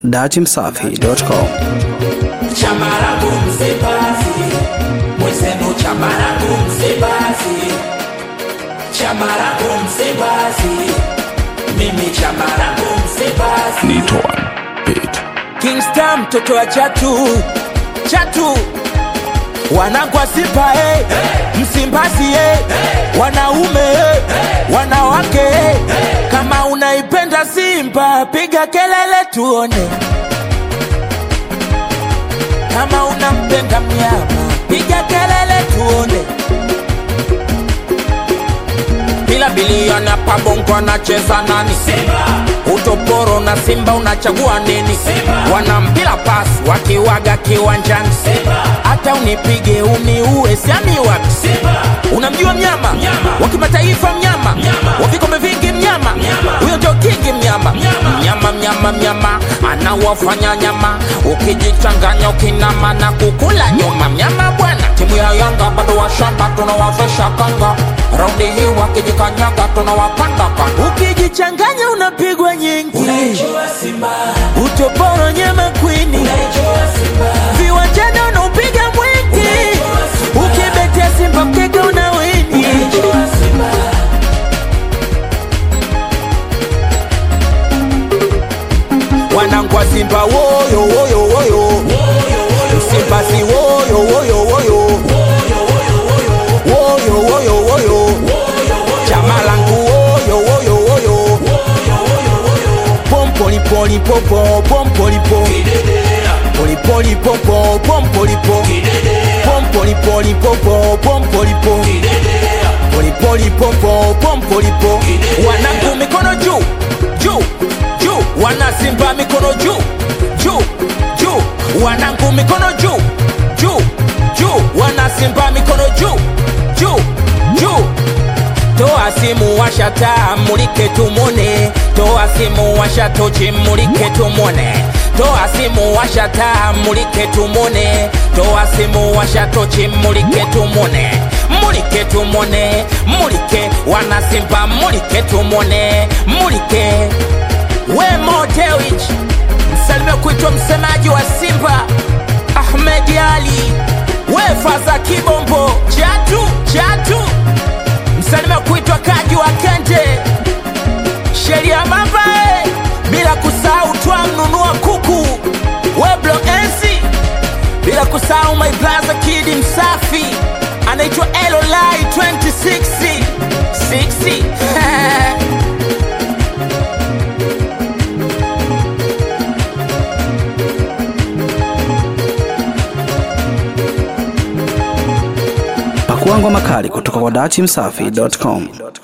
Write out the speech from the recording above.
datimsafi.com. chama langu Msimbazi, mwenzenu chama langu Msimbazi, chama langu Msimbazi, mimi chama langu Msimbazi. Nitoan Beat. Kingston mtoto wa chatu chatu wanangu wa Simba eh, Msimbazi eh, wanaume eh, wanawake eh, kama unaipenda Simba piga kelele tuone, kama unampenda mnyama piga kelele tuone. Bila biliona pabongo anacheza nani? Simba. Utoporo na Simba unachagua nini? Simba. Wana mpira pasi wakiwaga kiwanjani. Simba. Hata unipige uniue siami wapi? Simba. Unamjua mnyama? Mnyama. Wa kimataifa mnyama? Mnyama. Wa vikombe vingi mnyama? Mnyama. Huyo ndio kingi mnyama. Mnyama. Mnyama mnyama mnyama anawafanya nyama ukijichanganya ukinama na kukula nyuma mnyama bwana. Timu ya Yanga bado washamba tunawavesha kanga raundi hii wakijikanyaga tunawapanda kanga. Ukijichanganya unapigwa nyingi. Unaijua Simba. Utoporo nyema kwini. Unaijua Simba. Viwanjani unaupiga mwingi. Ukibetea Simba mkeka unawini. Unaijua Simba. wanangu wa Simba woyo woyo woyo Simba si woyo woyo woyo woyo woyo woyo chama langu woyo woyo woyo pompoli poli popo pompoli po poli poli popo pompoli po pompoli poli popo pompoli po poli poli popo pompoli po wanangu mikono juu juu juu wana Simba mikono juu juu juu wanangu mikono juu juu juu wana Simba mikono juu juu juu toa simu washa taa mulike tumone toa simu washa tochi mulike tumone toa simu washa taa mulike tumone toa simu washa tochi mulike tumone mulike tumone mulike wana Simba mulike tumone mulike we Modewich, msalime kuitwa msemaji wa Simba Ahmed Ali, we Faza Kibombo chatu chatu, msalime kuitwa Kaji wa Kente, sheria Mambae, bila kusahau twa mnunua kuku we Blo Ensi, bila kusahau my brother Kid Msafi anaitwa Elolai 2060 60 Pakua ngoma kali kutoka kwa datimsafi.com.